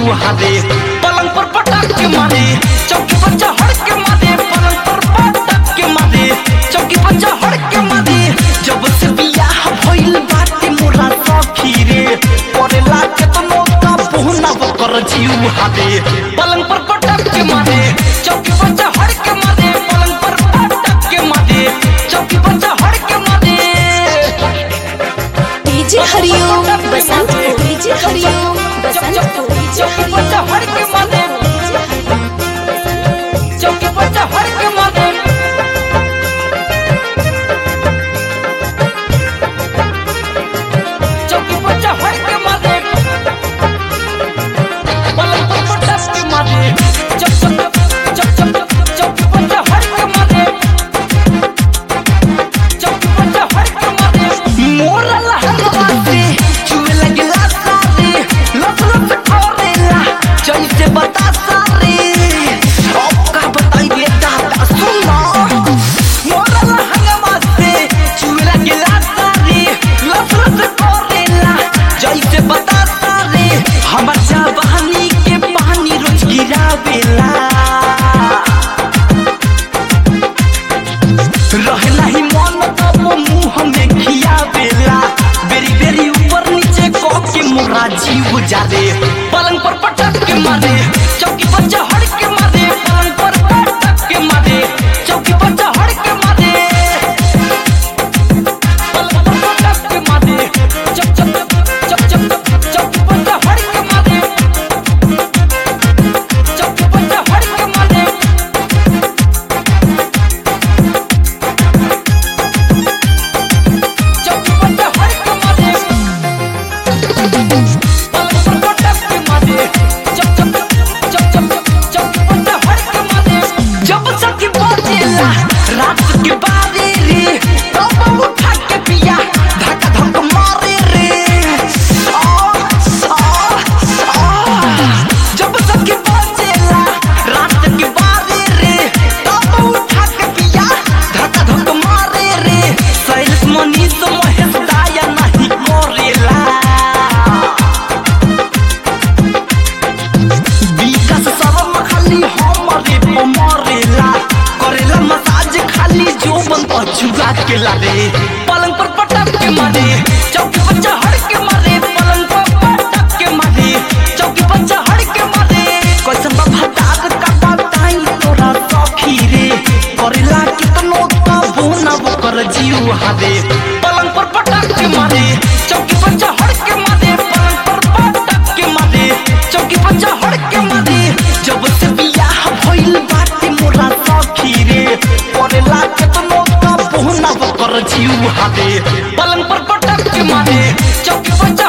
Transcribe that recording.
जीव हादे पलंग पर पटक के मारे चौकी पर चढ़ के मारे पलंग पर पटक के मारे चौकी पर चढ़ के मारे जब से बियाह भइल बाटे मोरा सखी रे करेला केतनो का पुहना कर जीव हादे पलंग पर पटक के मारे चौकी पर चढ़ के मारे पलंग पर पटक के मारे चौकी पर चढ़ के मारे DJ Hariom Basantpur DJ Hariom Basantpur DJ चौकी पर चढ़ के मारे चौकी पर चढ़ के मारे चौकी पर चढ़ के मारे पलंग पर पटक के मारे चौक चौक चौक चौक चौकी पर चढ़ के मारे चौकी पर चढ़ के मारे मोरा लहंगवा से छुए लगला सारे लप लप करेला जैसे बता सारे अब का बताइए दादा सुनो मोरा लहंगवा से छुए लगला सारे लप लप करेला जैसे बता सारे हमर जवानी के पानी रोज गिरावेला रहला ही मन तब मुंह में खियावेला बेरी बेरी ऊपर नीचे को के मोरा जीव जादे पलंग पर पटक के मारे चौकी पर चढ़ के मारे पलंग पर पटक के मारे चौकी पर चढ़ के मारे पलंग पर पटक के मारे चौक चौक चौक चौक चौकी पर चढ़ के मारे चौकी पर चढ़ के मारे चौकी पर चढ़ के मारे पलंग पर पटक के मारे चौक चौक चौक चौक चौकी पर चढ़ के मारे जब सखी बजेला रात के बारे रे तब उठा के पिया धक्का धक मारे रे आ, आ, आ। जब सखी बजेला रात के बारे रे तब उठा के पिया धक्का धक मारे रे सैलस मनीष महेश दाया नहीं करेला विकास शर्म खाली हमरे पे मरेला करेला मसाज खाली जोबन पर चुगा के लाले पलंग पर पटक के मारे चौकी पर चढ़ के मारे पलंग पर पटक के मारे चौकी पर चढ़ के मारे कैसन बाबा दाग का बताई तोरा सखी रे करेला कितनो तबो ना वो कर जीव हादे पलंग पर पटक के मारे चौकी पर चढ़ के मारे पलंग पर पटक के मारे चौकी पर चढ़ के मारे जब से बियाह भइल बाटे मोरा सखी रे करेला केतनो तबो ना वो कर जीव हादे पलंग पर पटक के मारे चौकी पर चढ़